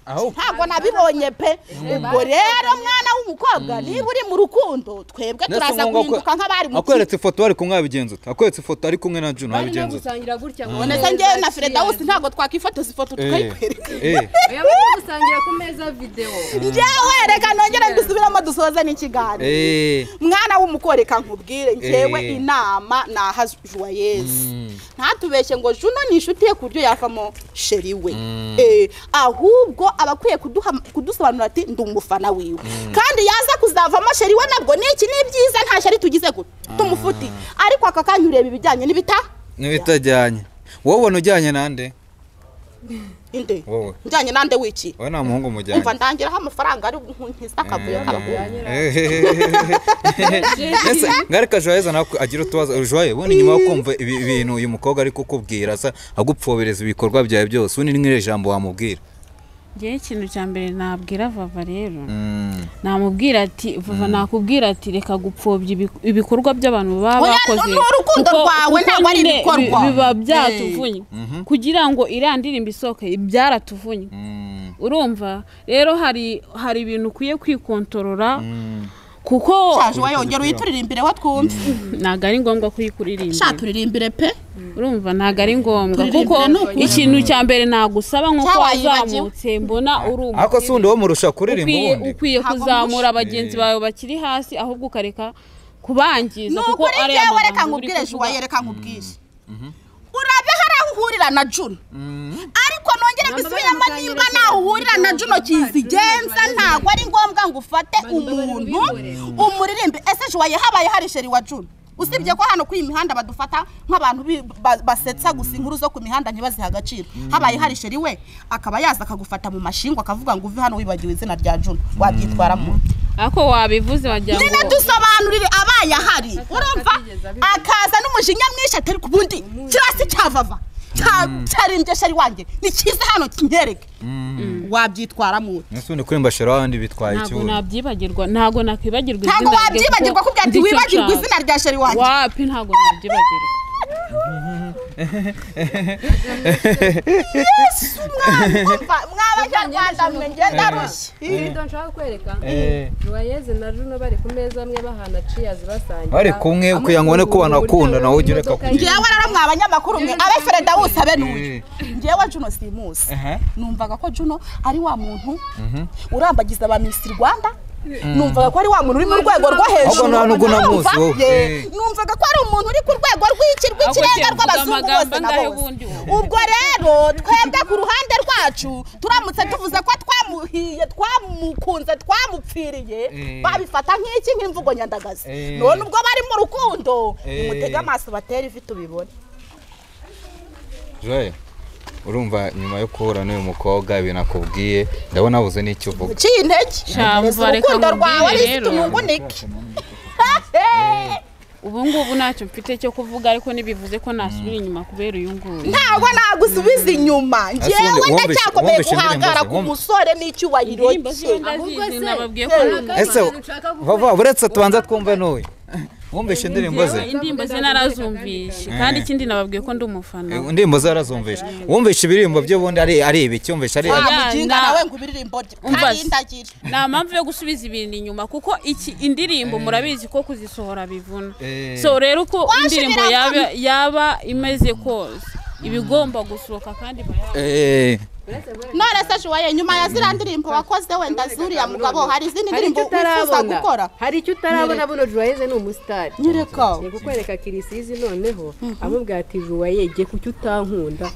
ahubwo ntabwo nabibonye pe ubwo rero mwana w'umukobwa niba uri mu rukundo twebwe turaza guhinduka nk'abari mu kigo akweretse ifoto bari kumwe wabigenza ute akweretse ifoto ari kumwe na juna barimo wabigenza ute gusangira gutya ngo boneza njyewe na fredawusi ntabwo twakwifotoza ifoto tukayikwereka eee barimo gusangira ku meza videwo njyewe reka nongere dusubiremo dusoze n'ikiganiro eee mwana w'umukore reka nkubwire njyewe Eh. inama ni aha juwayezi ntatubeshye ngo juno ni inshuti ye ku buryo yavamo sheri we Eh, ahubwo aba akwiye kuduha- kudusobanurira ati ndi umufana wiwe kandi yaza kuzavamo sheri we nabwo ni iki ni byiza nta sheri tugize guto tumufuti ariko aka kanya ureba ibijyanye n'ibita ntibitajyanye wowe ubona ujyanye nande inde wowe njyanye nande wiki wowe nta muhungu umva mujyanye ndangiraho amafaranga ari nkiza akavuyo k'abakobwa ese ngareka joyeza nawe agira utubazo joye ubundi nyuma yo kumva ibi bintu uyu mukobwa ari kukubwira asa agupfobereza ibikorwa byawe byose ubundi ni nk'iri jambo wamubwira ngewe ikintu cya mbere nabwira vava rero namubwira ati vava nakubwira ati reka gupfobya ibiku- ibikorwa by'abantu baba Oya, bakoze ni urukundo kuko- rwawe, kuko ntabwo ari nyine ibikorwa. bi- biba byatuvunnye kugira ngo iriya ndirimbo isohoke byaratuvunnye Mm. urumva rero hari hari ibintu ukwiye kwikontorora kuko shaje wayongera uyituririmbire we twumve ntabwo ari ngombwa kuyikuririmbira sha turirimbire pe urumva ntabwo ari ngombwa Turirimbire kuko ni ukuri. ikintu cya mbere nagusaba nko Cya ko wayibagiwe. wazamutse mbona uri umukire. ariko si wundi wo murusha kuririmba ukwiye ubundi ukwiye Ntabwo kuzamura murusha. bagenzi bawe bakiri hasi ahubwo ukareka kubangiza ni kuko ukuri ariya njyewe reka magambo uri nkubwire kuvuga juwaye reka nkubwire urabe hari aho uhurira na juno ariko nongere gusubiramo bari mu nimba kangira nawe uhurira na cyane. juno kizigenza Juno ntabwo ari ngombwa ngo ufate Bari- bari umuntu bimureba. umuririmbe ese juwaye habaye hari sheri wa juno usibye ko hano kuri iyi mihanda badufata nk'abantu bi- ba- basetsa gusa inkuru zo ku mihanda ntibazihe agaciro habaye hari sheri we akaba yaza akagufata mu mashinga akavuga ngo uve hano wibagiwe izina rya juno wabyitwaramo ariko wabivuze wagira ngo nyine dusobanurire abaye ahari urumva atigeze abivuga. akaza n'umujinya mwinshi atari ku bundi kiriya si cyavava Cya- cyarimbye shari wanjye ni cyiza hano kinyereke wabyitwaramo ute? ese wundi kurimba shira abandi bitwaye ntabwo ikibuno nabyibagirwa ntabwo nakwibagirwa izina ntabwo rye wabyibagirwa kubwira ati nzi icyo wibagirwa nshaka." izina rya shari wanjye wapi ntabwo nabyibagirwa yesu mwana umva mw'abanyarwanda mwe ngenda rushya ibyo nshaka kukwereka ruwayeze na juno bari ku meza amwe bahana ciyazi basangira Bari kumwe kugira ngo ubone ko banakunda, nawe ujye ureka kugira. ngewe rero mwa banyamakuru mwe abe fereda wose abe n'uyu ngewe juno simuzi Aha. numvaga ko juno ari wa muntu urambagiza ba misi rwanda numvaga ko ari wa muntu uri mu rwego rwo hejuru Ahubwo nta n'ubwo namuzi, Urumva? wowe. Ye. numvaga ko ari umuntu uri ku rwego rw'iki rw'ikirenga Ahubwo rw'abazungu uvuga bose amagambo na angahe bose ubundi wowe? ubwo rero twebwe ku ruhande rwacu turamutse tuvuze ko twamuhiye twamukunze twamupfiriye Eh. babifata nk'iki nk'imvugo nyandagazi Eh. none ubwo bari mu rukundo nimutege Eh. amaso batera ivi tubibone joye urumva nyuma yo guhura n'uyu mukobwa ibintu akubwiye ndabona habuze n'icyo uvuga uciye intege Sha, Ukomeza umva, reka urukundo nkubwire rwawe rero. risite umungunike ubu ngubu ntacyo mfite cyo kuvuga ariko ntibivuze ko nasubira inyuma kubera uyu nguyu ntabwo nagusubiza inyuma Ese ngewe wumva- ndacyakomeye wumva ishinga guhangara indirimbo ku ze, wumva. musore n'icyubahiro indirimbo cye ziwe ndazizi nababwiye ko Ntabwo ese abantu nshaka kuvuga. vava uretse tubanza twumve n'uyu wumvishe indirimbo ze indirimbo ze narazumvishe kandi ikindi nababwiye ko ndi umufana Eh, indirimbo ze arazumvisha wumvisha ibirimbo by'ubundi ari ari ibiki wumvisha ari wa Oya, muginga na- nawe ngo ibiririmbo rye Umva kandi se. ndagira nta mpamvu yo gusubiza ibintu inyuma kuko iki indirimbo murabizi ko kuzisohora bivuna Eh. so rero uko Waje indirimbo biravuna. yaba yaba imeze kose iba igomba gusohoka kandi iba yaba- Eh, none se shuwaye nyuma ya ziriya ndirimbo wakoze wenda zuriya mugabo hari izindi hari ndirimbo icyo wifuza utarabona gukora hari icyo utarabona buno juwayeze ni umusitari nyereka ni kukwereka kirisizi noneho amubwira ati juwaye jye kuki utankunda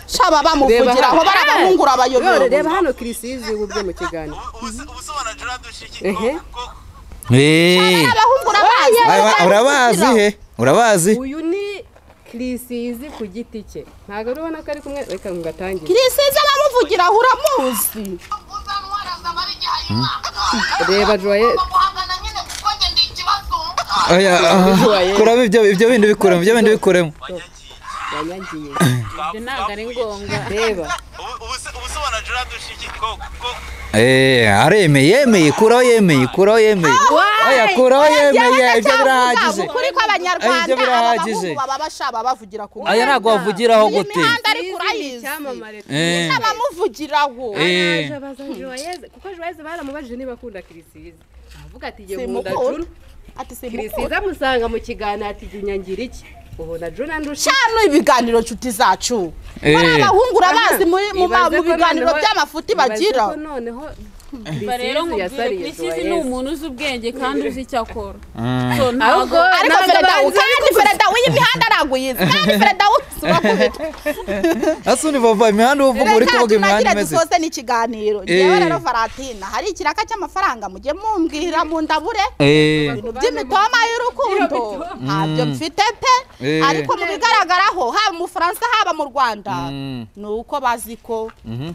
shaba bamuvugiraho barabahungura None reba abayobozi hano kirisizi ubu bwe mu kiganiro ubusobanuro dushyikiye ehe eh. barabahungura abazi Aba- urabazi he urabazi uyu ni kirisizi ku giti cye ntabwo ari ubona ko ari kumwe reka ngo atangire kirisize bamuvugiraho uramuzi reba juwaye Oya, aha, kuramo ibyo ibyo bindi bikuremo ibyo bindi bikuremo yanyagiye ibyo ntabwo ari ngombwa reba ubusobanuro dushyikiye Eh, aremeye yemeye kuraho yemeye kuraho yemeye oya kuraho yemeye ibyo birahagije ukuri kw'abanyarwanda Ibyo birahagije. abahungu baba bashaba bavugira ku aya ntabwo wavugiraho iyi gute mihanda ariko Kirisizi ni urayizi icyamamare Eh, n'abamuvugiraho eh. araje abaza juwayeze kuko juwayeze baramubajije niba akunda kirisizi avuga ati jye nkunda simukuru juru ati simukuru kirisizi amusanga mu kiganiro ati jya unyangira iki ubona juru andusha cyane ibiganiro nshuti zacu Eh. bari abahungura bazi muri mu ma- Ibaze mu ko biganiro noneho- by'amafuti ibaze bagira ko noneho Ba rero Kirisizi nkubwire yasariye kirisizi ni Joyeuse. umuntu uzi ubwenge kandi uzi icyo akora Mm. so ntabwo Ahubwo- ariko Ntabwo fereda bazi kandi fereda w'iyi mihanda ntabwo yizi kandi fereda wuzi urakubitwa asundi vava imihanda uvuga uri kuvuga imihanda tunagira imeze dusoze n'ikiganiro ngewe rero varatina hari ikiraka cy'amafaranga mujye mumbwira mu ndabure Eh, ibintu by'imitoma y'urukundo ntabyo mfite pe Eh. ariko mu bigaragaraho haba mu bufaransa haba mu rwanda Mm. ni uko bazi ko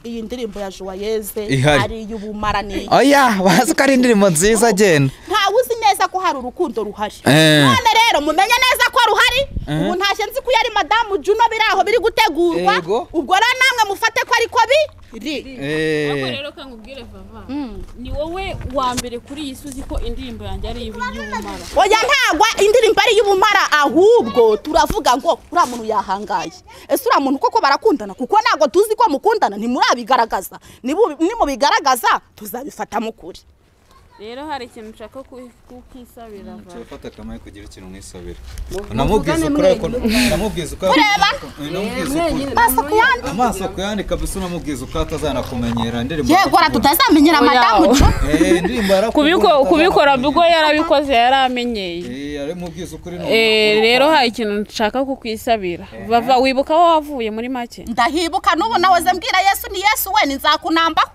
iyi ndirimbo ya joyeze Ihari. ari iy'ubumaraniye oya bazi ko ari indirimbo nziza agenda ntawe uzi neza ko hari urukundo ruhari Eh. none rero mumenye neza ko ruhari ubu ntashye nzi ko iyo ari madamu juno biri aho biri gutegurwa Yego. ubwo rero namwe mufate ko ariko biri Ariko rero reka nkubwire vava ni wowe wa mbere kuri iyi si uzi ko indirimbo yanjye ari iy'ubumara oya ntagwa indirimbo ari iy'ubumara ahubwo turavuga ngo uriya muntu yahangaye ese uriya muntu koko barakundana kuko ntabwo tuzi ko mukundana ntimurabigaragaza Nibu- nimubigaragaza tuzabifata mukuri rero hari ikintu nshaka ku- kukisabira vava Fata kamaye kugira ikintu mwisabira. muvugane Namubwiza ukuri ariko namubwiza ukuri. Kureba? Namubwiza ukuri. maso ku yandi Amaso kuyandika bisa namubwiza ukuri atazanakumenyera indirimbo. yego ara tutazamenyera Oya. madamu jo Eh, indirimbo yarakubwiye Kubiko- utazanakumenyera. kubikora ubwo yarabikoze yaramenyeye Eh, aramubwiza ukuri ni Eh, ukuri. rero hari ikintu nshaka kukwisabira vava wibuka aho wavuye muri make ndahibuka n'ubu nawe ze mbwira yesu ni yesu we ni nzakunambaho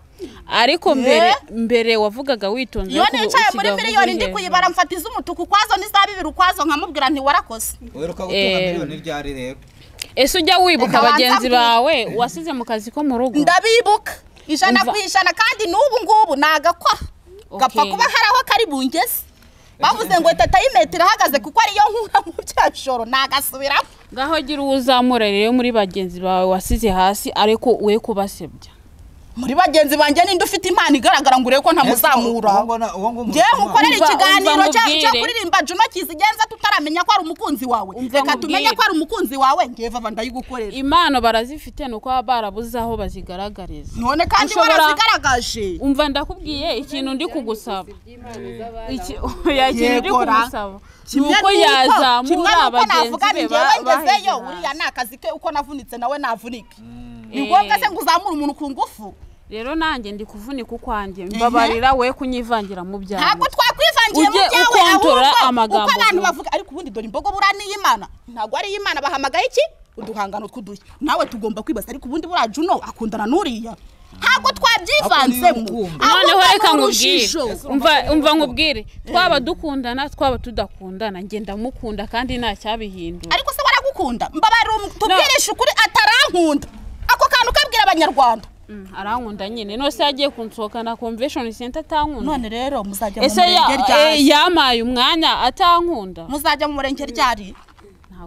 ariko mbere mbere wavugaga witonze iyo ariko ubu nicaye muri usigaye miliyoni uvuga ndi hejuru. kuyibara mfata iz'umutuku ukwazo n'iza bibiri ukwazo nkamubwira nti warakoze Uheruka gutunga Eh. miliyoni ryari rero? ese ujya wibuka Reka banze bagenzi ambwire. bawe wasize mu kazi ko mu rugo ndabibuka ijana Umva. ku ijana kandi n'ubu ngubu nagakora gapfa Okay. kuba hari aho kari bungeze bavuze ngo tata y'imetero ihagaze kuko ariyo nkura mu bya joro nagasubiramo ngaho gira uwo uzamura rero muri bagenzi bawe wasize hasi ariko we kubasebya muri bagenzi banjye ninde ufite impano igaragara ngo urebe ko ntamuzamura Uwo ngona- uwo ngomba- ngewe nkukorera Umva, ikiganiro umva cya- cyo nkubwire. kuririmba juno kizigenza tutaramenya ko ari umukunzi wawe Umva reka tumenye nkubwire. ko ari umukunzi wawe ngewe vava ndayigukorera impano barazifite ni uko baba barabuze aho bazigaragariza none kandi Ushobora- warazigaragaje umva ndakubwiye ikintu ndi kugusaba iby'imana z'abana Iki- oya, ikintu ndi Yegora. kugusaba ni Kimwe uko n'uko- kimwe yazamura n'uko bagenzi navuga be ni ba- njyewe ngezeyo baheze uriya ni akazi ke uko navunitse nawe navunike ni Eh. ngombwa se ngo uzamure umuntu ku ngufu rero nanjye ndi kuvunika ukwanjye mbabarira we kunyivangira mu byawe ntabwo twakwivangiye mu Ujye byawe ukontorora ahubwo amagambo uko abantu vuba. bavuga ariko ubundi dore imbogo buriya ni iy'imana ntabwo ari iy'imana bahamagaye iki uduhangano tw'udushya nawe tugomba kwibaza ariko ubundi buriya juno akundana n'uriya ntabwo twabyivanzemo noneho ahubwo ni reka nkubwire urujijo. umva umva nkubwire twaba dukundana twaba tudakundana ngenda mukunda kandi nta cyabihindura ariko se waragukunda mbabarira um- tubwirishe ukuri atarankunda ako kantu kabwira abanyarwanda Mm, arankunda nyine nose yagiye kunsohoka na convention center atankunda none rero muzajya mu ese ya- murenge eh, ryari yamaye umwanya atankunda muzajya mu murenge ryari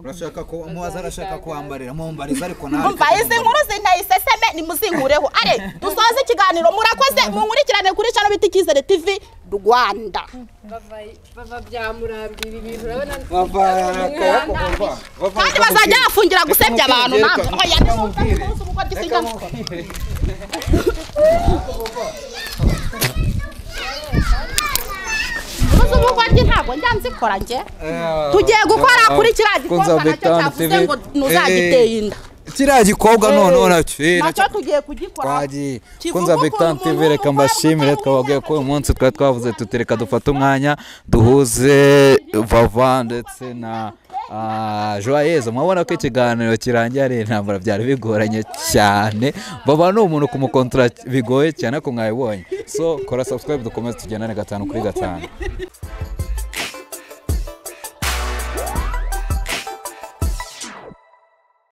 urashaka ko umubaza arashaka kuwambarira mumbariza ariko nawe umva izi nkuru zintaye iseseme nimuzinkureho are dusoze ikiganiro murakoze munkurikirane kuri cano bita icyizere tv rwanda bava byamurambira ibintu urabona kandi bazajya bafungira gusebya abantu natwe oya nimuze uko dusigana muzi umugoryi ntabwo njya nzikora njye tugiye gukora kuri kiriya gikobwa nacyo cyavuze ngo ntuzagiteye inda kiriya gikobwa noneho nacyo eh, nacyo nacyo tugiye kugikora twagiye Kivuga kunza ko Victor umuntu TV reka mbashimire twababwiye ko uyu munsi twari twavuze tuti reka dufate umwanya duhuze vava ndetse na ah, joyeuse murabona ko ikiganiro kirangiye ari intambara byari bigoranye cyane vava ni umuntu kumukontora bigoye cyane ariko mwabibonye so kora subscribe dukomeze tugendane gatanu kuri gatanu